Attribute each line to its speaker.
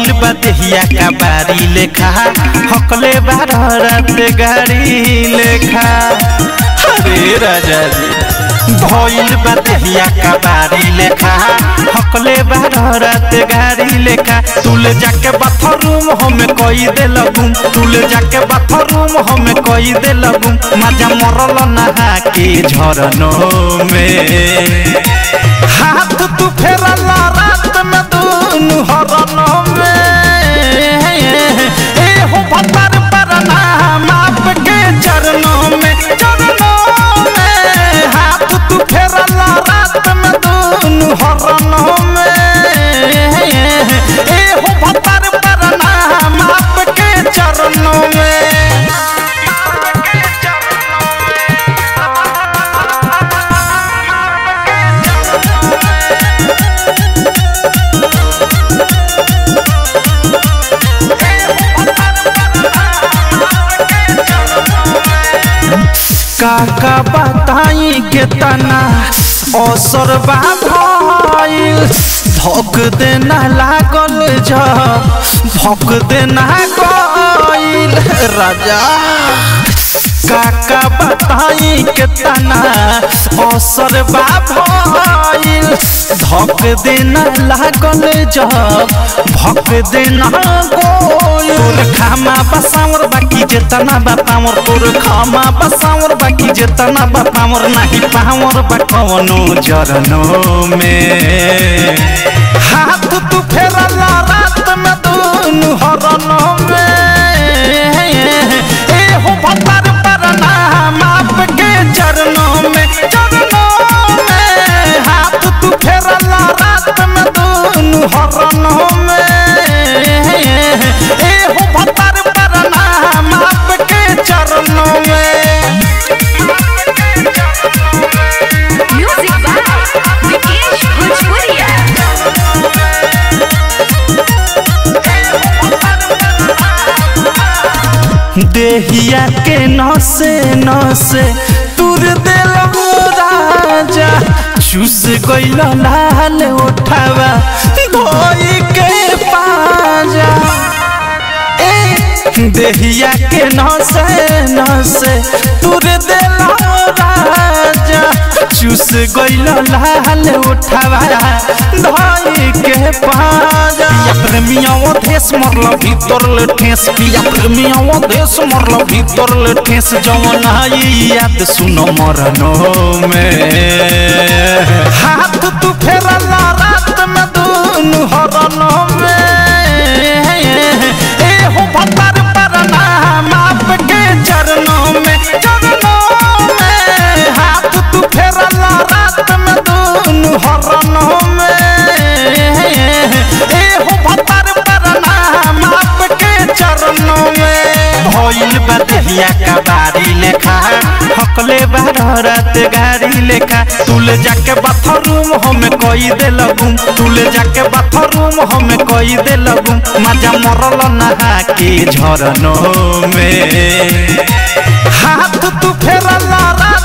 Speaker 1: भइल बा देहिया का बारी लेखा हकले बारह रात गाड़ी लेखा अरे राजा जी भइल बा देहिया का बारी लेखा हकले बारह रात गाड़ी लेखा तुले जाके बाथरूम हमें कई दे लगूम तुले जाके बाथरूम हमें कई दे लगूम मजा मरल नहा के झरनों में हाथ तू फेरला रात में दूनु हरनों में ए हो भतर परना माप के चरणों में चरणों में हाथ तू फेरला रात में दूनु हरनों में ए हो भतर परना माप के चरणों में काका बताई के तना असर बा भइल भक देना लागल जब भक देना गइल राजा काका बताई के तना असर बा भइल धक देना लागल जब भक देना गइल तोर खामा बसावर बाकी जेतना बा पावर तोर खामा बसावर बाकी जेतना बा पावर नाही पावर बा कवनो जरनो में हाथ तू फेरला रात में दूनु हरनो में ए हो भतर परना माप के चरणों में चरणों में हाथ तू फेरला रात में दूनु हरनो में ए हो भतर परना माप के चरणों में
Speaker 2: Music by Vikesh Bhojpuria.
Speaker 1: देहिया के नसे नसे तुर दिल राजा चूस गइल लाल उठावा धोई के पाजा ए देहिया के नसे नसे तुर दिल राजा चूस गइल लाल उठावा धोई के पाजा पिया प्रेमिया वो देश मरल भीतर ले ठेस पिया प्रेमिया वो देश मरल भीतर ले ठेस जवन आई याद सुनो मरनो में हाथ तू फेरला रात में दूनु हरनो में ए हो भतर परना माप के चरणों में चरणों में हाथ तू फेरला रात में दूनु हरनो में ए हो भतर परना माप के चरणों में भइल बा देहिया का बारी लेखा हकले बारह रात गाड़ी लेखा तुले जाके बाथरूम हमें कई दे लगूम तुले जाके बाथरूम हमें कई दे लगूम मजा मरल नहा के झरनों में हाथ तू फेरला रात